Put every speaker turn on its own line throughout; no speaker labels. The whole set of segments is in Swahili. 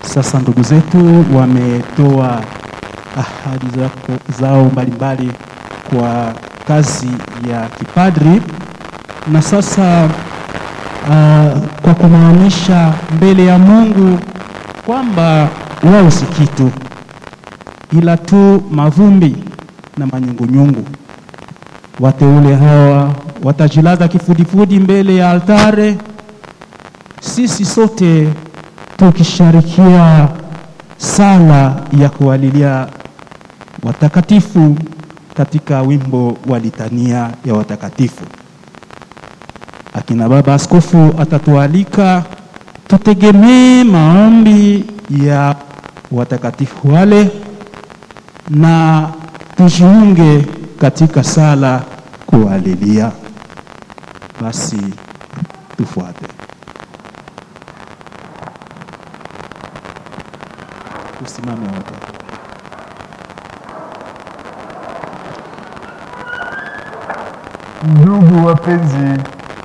Sasa ndugu zetu wametoa ahadi zako- zao mbalimbali kwa kazi ya kipadri, na sasa uh, kwa kumaanisha mbele ya Mungu kwamba wao si kitu ila tu mavumbi na manyungunyungu. Wateule hawa watajilaza kifudifudi mbele ya altare, sisi sote tukisharikia sala ya kuwalilia watakatifu katika wimbo wa litania ya watakatifu. Akina baba askofu atatualika tutegemee maombi ya watakatifu wale na tujiunge katika sala kuwalilia. Basi tufuate. Tusimame wote.
Ndugu wapenzi,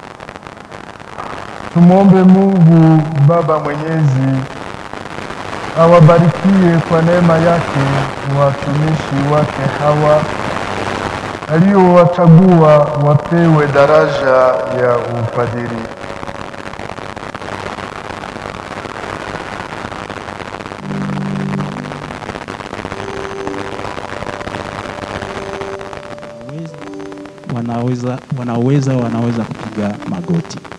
tumwombe Mungu Baba Mwenyezi awabarikie kwa neema yake watumishi wake hawa aliyowachagua wapewe daraja ya upadiri.
Wanaweza, wanaweza, wanaweza kupiga magoti.